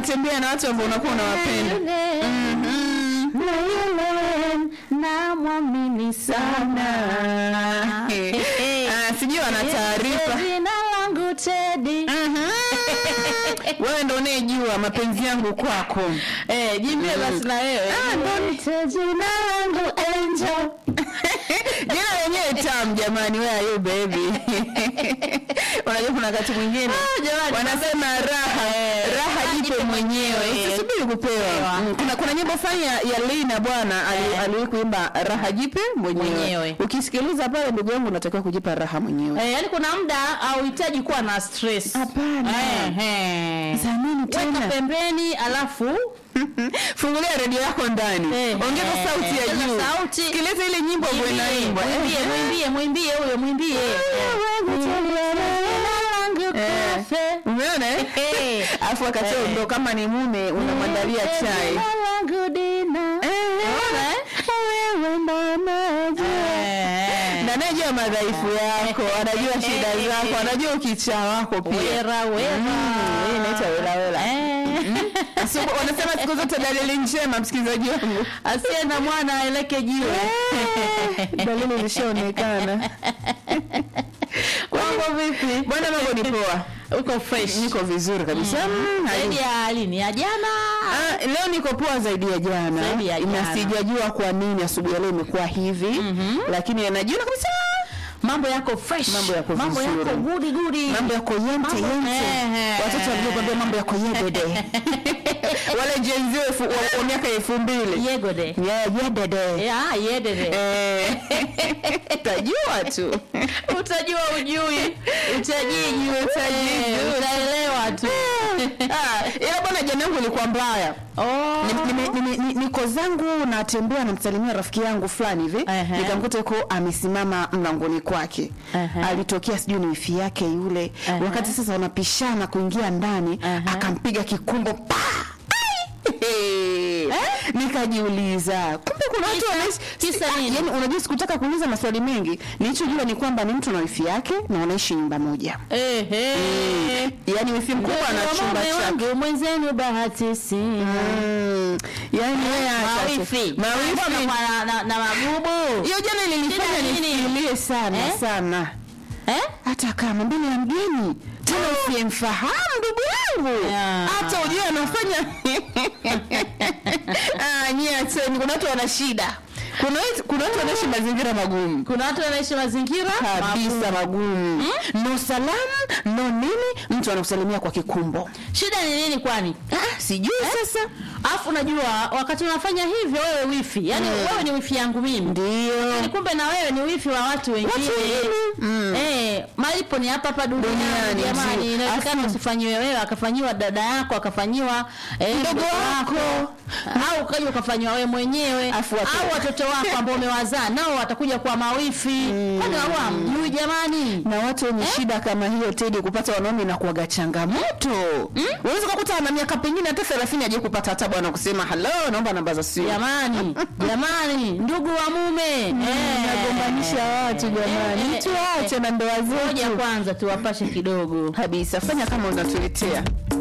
unatembea na watu ambao unakuwa unawapenda na yule namwamini sana Ah, sijui wana taarifa jina langu Teddy wewe ndo unayejua mapenzi yangu kwako eh jimbie basi na wewe Ah, ndo Niite jina langu Angel jina lenyewe tam jamani where are you baby unajua kuna wakati mwingine Ah, jamani, wanasema raha raha jipe mwenyewe usisubiri kupewa Mm, kuna kuna nyimbo fulani ya, ya Lina bwana ali- aliwahi kuimba raha jipe mwenyewe, Mwenyewe. ukisikiliza pale ndugu yangu unatakiwa kujipa raha mwenyewe Eh, yani kuna muda hauhitaji kuwa na stress. Hapana. Eh, eh. za nini Weka tena pembeni alafu fungulia redio yako ndani Eh, ongeza eh, sauti ya ongeza juu sauti. sikiliza ile nyimbo ambayo mwimbie, inaimbwa mwimbie, Eh, mwimbie, mwimbie huyo mwimbie. Eh. umeona eh? Eh. afu wakati huo ndo kama ni mume unamwandalia chai Eh. na anajua madhaifu yako anajua shida zako anajua ukichaa wako pia Wera, wera. Mm, hii inaitwa wela wela Eh. Asi- wanasema siku zote dalili njema msikilizaji wangu asiye na mwana aeleke jiwe dalili ilishaonekana mambo vipi bwana mambo ni poa uko fresh niko vizuri kabisa Mm, zaidi ya lini ya jana Ah, leo niko poa zaidi ya jana Zaidi ya jana. na sijajua kwa nini asubuhi ya leo imekuwa hivi lakini najiona kabisa mambo yako fresh Mambo yako mambo vizuri. yako gudi gudi mambo yako yente Mambo- yente Eh, eh. watoto walivyokwambia mambo yako yedede wale jenzi wa wa miaka elfu mbili yegode Yeah, yedede ya yedede Eh, tajua tu utajua ujui utajiji Utajiji. Eh, utaelewa tu Ah, ila bwana jana yangu ilikuwa mbaya oh. Ni- nime- nime- ni- niko zangu natembea namsalimia rafiki yangu fulani hivi Ehe. nikamkuta yuko amesimama mlangoni kwake Ehe. alitokea sijui ni wifi yake yule Ehe. wakati sasa wanapishana kuingia ndani Ehe. akampiga kikumbo pa Ai! nikajiuliza kumbe kuna watu Kisa- wanaishi kisa si- ah, nini? yani unajua sikutaka kuuliza maswali mengi nilichojua ni kwamba ni mtu na wifi yake na wanaishi nyumba moja Ehe. yani wifi mkubwa ana Ndio chumba mume chake wangu mwenzenu bahati sina Mm. yani wewe acha tu. mawifi mawifi Mbona kwa na, na, na magubu hiyo jana ilinifanya Shida nini? nifikirie sana Eh? sana eh? hata kama mbele ya mgeni tena usiyemfahamu ndugu yangu Yeah. hata ujue anafanya Ah, nyie acheni kuna watu wana shida kuna watu- kuna watu wanaishi mazingira magumu kuna watu wanaishi mazingira kabisa magumu no salamu no nini mtu anakusalimia kwa kikumbo shida ni nini kwani ah, sijui sasa alafu unajua wakati unafanya hivyo wewe wifi yani wewe ni wifi yangu mimi ndio Lakini kumbe na wewe ni wifi wa watu wengine Watu wengine. Mm. eh, malipo ni hapa hapa duniani Duniani, jamani ndio. inawezekana Afu- usifanyiwe wewe akafanyiwa dada yako akafanyiwa eh, Mdogo mdogo wako. au ukaja ukafanyiwa wewe mwenyewe Afu watu- au watoto wako ambao umewazaa nao watakuja kuwa mawifi kwani wao hamjui jamani na watu wenye shida kama hiyo tedi kupata wanaume na kuaga changamoto unaweza kukuta ana miaka pengine hata thelathini aje kupata hata bwana kusema halo naomba namba za simu jamani jamani ndugu wa mume eh, nagombanisha watu jamani Eh, eh, tuache na ndoa ngoja zetu kwanza tuwapashe kidogo kabisa fanya kama unatuletea